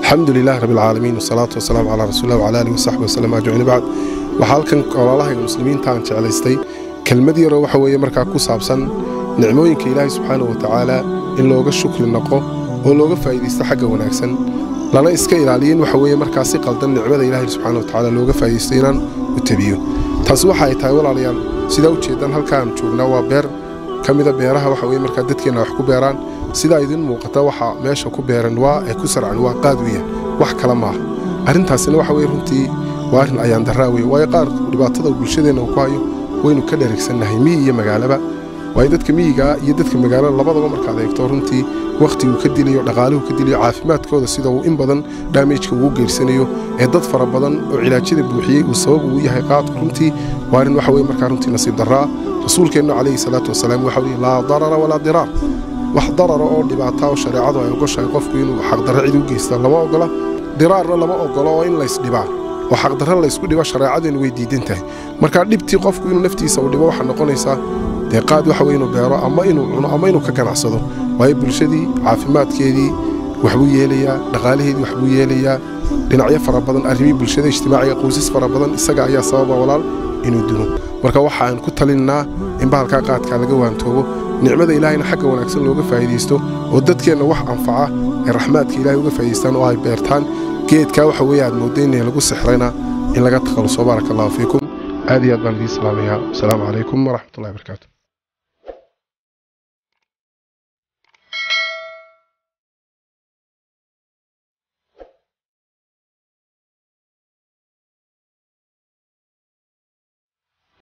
alxamdu lilahi rabbi alcaalamiin wasalaatu wasalaamu calaa rasuulilah wcala aalihi wasaxbi wasallam ajmaciin bacd waxaa halkan walaalahayga muslimiinta aan jeclaystay kelmad yaroo waxa weeye markaa ku saabsan nicmooyinka ilaahay subxaanahu wa tacaala in looga shukri noqo oo looga faa'iidaysto xagga wanaagsan lana iska ilaaliyin waxa weeye markaa si qaldan nicmada ilaahay subxaana wa tacaala looga faa'iidaysto inaan u tabiyo taasi waxa ay tahay walaalayaal sidaa u jeedaan halkaan joognaa waa beer ka mida beeraha waxa weye markaa dadkeenna wax ku beeraan sidaa idin muuqata waxa meesha ku beeran waa ee ku sarcan waa qaad weya wax kale maaha arrintaasina waxa weye runtii waa arrin ayaan darraa weye waayo qaar dhibaatada bulshadeenna uu ku hayo waynu ka dherigsannahay miyi iyo magaalaba waayo dadka miyigaa iyo dadka magaalada labadaba markaad eegto runtii wakhtiguu ka dilayo dhaqaaluhu ka dilayo caafimaadkooda sida uu in badan dhaamejka ugu geyrsanayo ee dad fara badan oo cilaajyada buuxiyey uu sabab uu yahay qaadku runtii waa arrin waxa weye markaa runtii nasiib darraa rasuulkeennu calayhi salaatu wasalaam waxa weye laa darara walaa diraar wax darara oo dhibaata oo shareecadu ay ogoshahay qofku inuu xaqdarra cid u geysta lama ogola diraarna lama ogolo oo in laysdhibaa oo xaqdarra laysku dhibo shareecadeennu way diidan tahay markaa dhibtii qofku inuu naftiisa u dhibo waxaa noqonaysaa dee qaad waxa weye inuu beero ama inuu cuno ama inuu ka ganacsado waayo bulshadii caafimaadkeedii waxbuu yeelayaa dhaqaalaheedii waxbuu yeelayaa dhinacyo fara badan arrimii bulshada ijtimaaciga qoysas fara badan isaga ayaa sababa walaal inuu dilo marka waxa aan ku talinnaa in bahalkaa qaadkaa laga waantoobo nicmada ilaahayna xagga wanaagsan looga faa'iidaysto oo dadkeenna wax anfaca ay raxmaadka ilahay uga faa'idaystaan oo ay beertaan geedkaa waxa weeye aad moodda inay lagu sixrayna in laga takhaluso baaraka allahu fiikum aad iyo aad baan idiin salaamayaa wasalaamu calaykum waraxmatullahi barakaatu